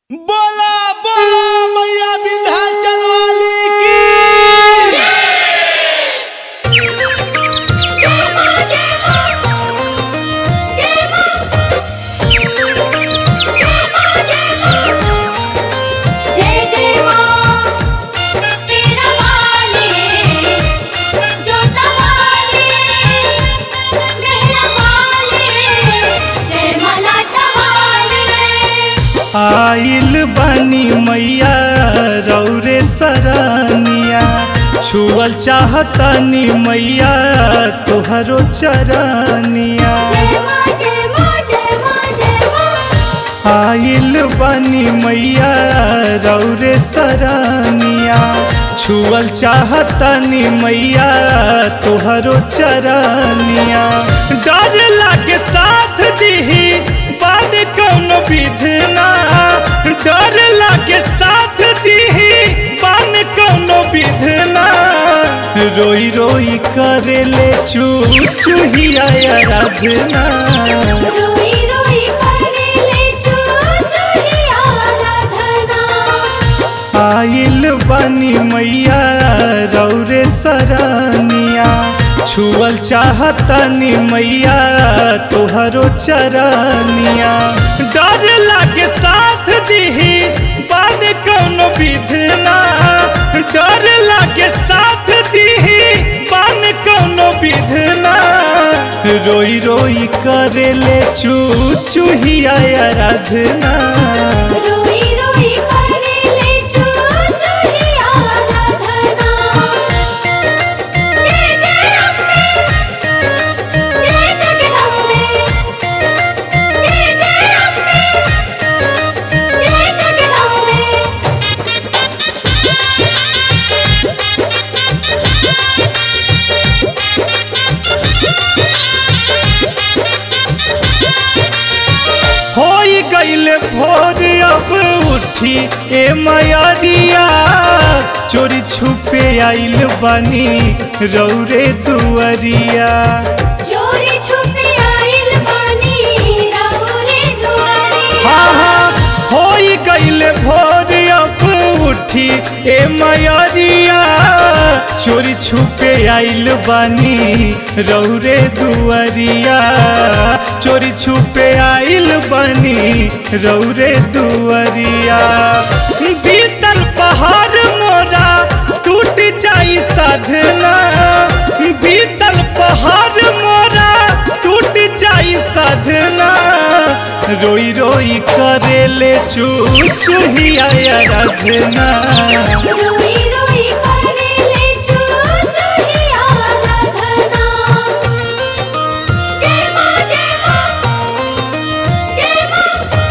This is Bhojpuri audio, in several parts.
बोला बोला मैया विंध्याचल वाली की जय जय मां तेरा वाले जोता वाले मेहरा वाले जय मलाटा वाले आइल बानी मैया रौरे सरानिया छुअल चाहतानी मैया तोहरो चरानिया जय मां जय मां जय मां जय मां आइल बानी मैया रौरे सरानिया छुअल चाहतानी मैया तोहरो चरानिया डर लागे साथ दीही बाद कौन विधना डर लागे साथ दीही बान कौन विधना रोई रोई करेले चू चूहिया आराधना रोई रोई करे ले चू चूही आराधना आइल बानी मैया रौरे सरानिया छुअल चाहतानी मैया तोहरो चरानिया डर लागे साथ दीही बाद कौन विधना डर लागे साथ दीही बान कौन विधना रोई रोई करेले चू चूहिया आराधना रोई रोई करे ले चू चूही आराधना जय जय अम्बे जय जगदम्बे जय जय अम्बे जय जगदम्बे होई गईले भोर अब उठी ए मयरिया चोरी छुपे आइल बानी रौरे दुअरिया चोरी छुपे आइल बानी राहुरे दुआरे हाँ हाँ होई गईले भोर अब उठी ए मयरिया चोरी छुपे आइल बानी रौरे दुअरिया चोरी छुपे आइल बानी रौरे दुअरिया बीतल पहाड़ मोरा टूट जाई साधना बीतल पहाड़ मोरा टूट जाई साधना रोई रोई करेले चू चूहिया आराधना रोई रोई करे ले चू चूही आराधना जय मां जय मां जय मां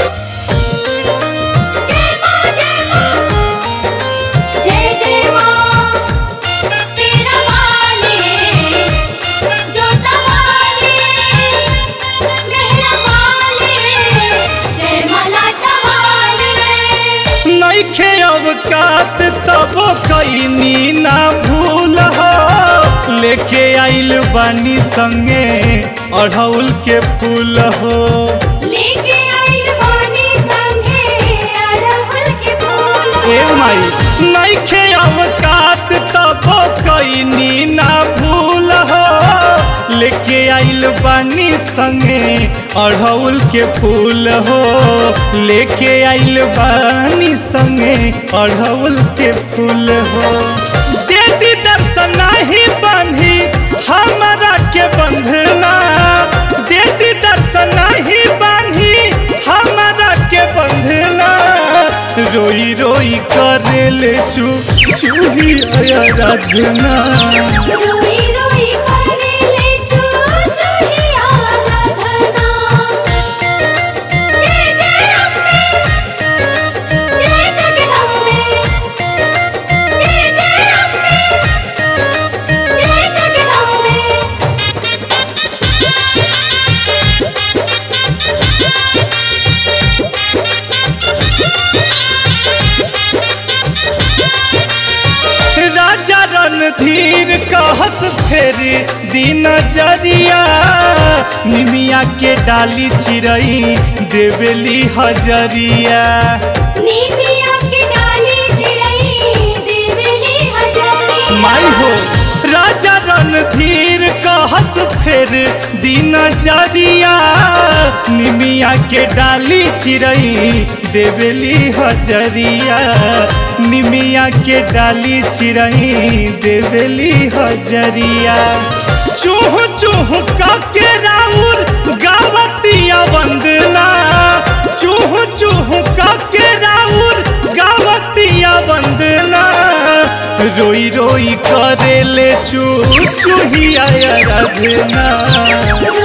जय मां जय मां जय जय मां तेरा वाले जोता वाले मेहरा वाले जय मलाटा वाले नैखे अवकात तब कैनी ना भूल हो लेके आइल बानी संगे अढ़ौल के फूल हो लेके आइल बानी संगे अड़हुल के फूल ए माई नैखे अवकात तब कैनी ना भूल हो लेके आइल बानी संगे अढ़ौल के फूल हो लेके आइल बानी संगे अढ़ौल के फूल हो देती दर्शन नाही बांधी हमरा के बंधना देती दर्शन नाही बांधी हमरा के बंधना रोई रोई करेले चू चूही आराधना रोई रोई करे ले चू चूही आराधना जय जय अम्बे जय जगदम्बे जय जय अम्बे जय जगदम्बे राजा रणधीर कहस फेरी दिन जरिया निमिया के डाली चिरई देवेली हजरिया नी फेर दिन जरिया निमिया के डाली चिरई देवेली हजरिया निमिया के डाली चिरई देवेली हजरिया चूह चूह के राउर गावतिया वंदना चूह चूह के राउर गावतिया वंदना रोई रोई करेले चू चूहिया रधना